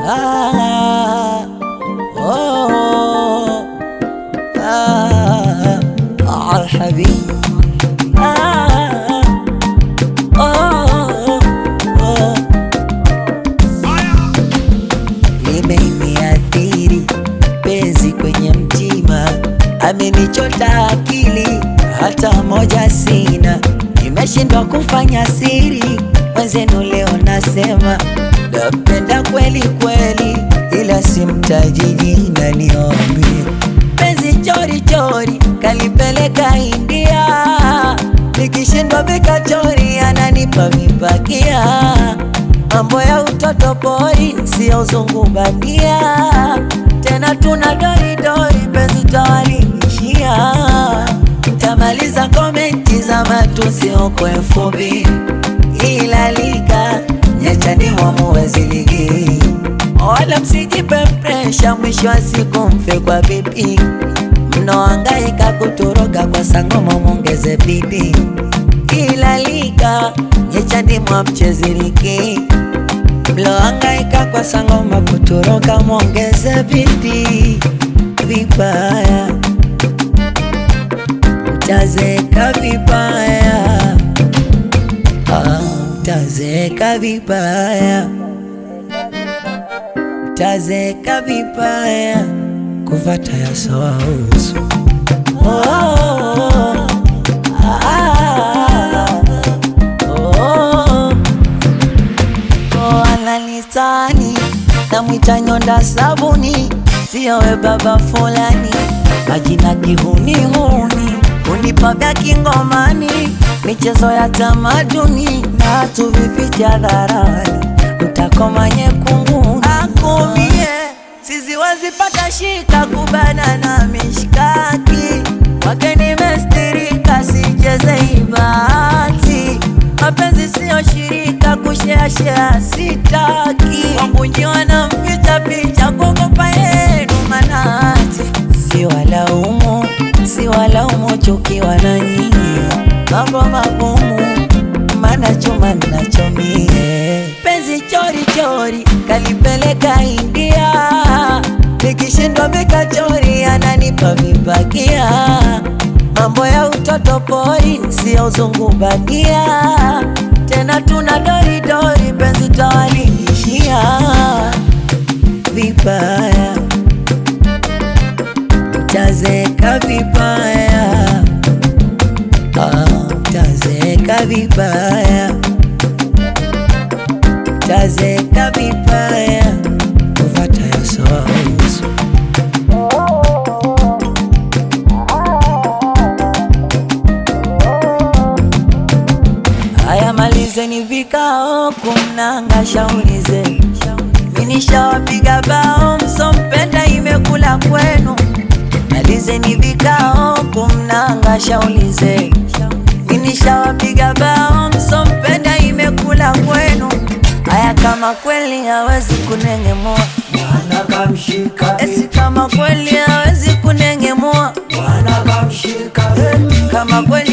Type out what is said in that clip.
ah, oh, ah, ah, habibi ah, oh, oh. Limeniathiri penzi kwenye mtima, amenichota akili, hata moja sina, nimeshindwa kufanya siri. Mwenzenu leo nasema napenda kweli kweli, ila simtaji jina, niombe penzi chori chori, kalipeleka India, nikishindwa vikachori, ananipa vipakia mambo ya utoto pori, sio uzungu bandia. Tena tuna doridori, penzi tawalingishia. Tamaliza komenti za matusi huko elfu mbili ila liga nyachani mwamuwezi ligi, wala msijipe presha, mwisho wa siku mfe kwa bipi. Mnaohangaika kutoroka kwa sangoma, mwongeze bidii ila liga nyechani mwa mchezi ligi mlohangaika kwa sangoma kutoroka, mwongeze bidii. Vibaya mtazeka vibaya, Ah, mtazeka vibaya, mtazeka vibaya, kuvata yasowa uso oh, ah, oh, oh, ananitani namwita nyonda sabuni, siyowe baba fulani, majina kihunihuni, unipa vya kingomani, michezo ya tamaduni na tuvificha hadharani, mtakoma nyekunguni akumie sizi wazipata shika kubana na mishkaki wake nimestirika, sicheze ibati mapenzi siyo shirika, kusheashea sitaki, wangunjiwa na mficha picha, kuogopa yenu manati, si walaumu, si walaumu, chukiwa na nyinyi, mambo magumu, mana chuma nachomie, penzi chori chori, kalipeleka India, nikishindwa vikachori, ananipa vipakia mambo ya utoto pori, sio uzungu bandia. Tena tuna doridori, penzi tawalingishia vibaya, mtazeka vibaya, Ah, mtazeka vibaya, mtazeka vibaya, kuvata yasoa uso Haya, malizeni vikao kumnanga shauri zenu, minishawapiga bao, msompenda imekula kwenu. Malizeni vikao kumnanga shauri zenu, minishawapiga bao, msompenda imekula kwenu. Haya, kama kweli hawezi kunengemua, Bwana kamshika, esi kama kweli hawezi kunengemua, Bwana kamshika, kama kweli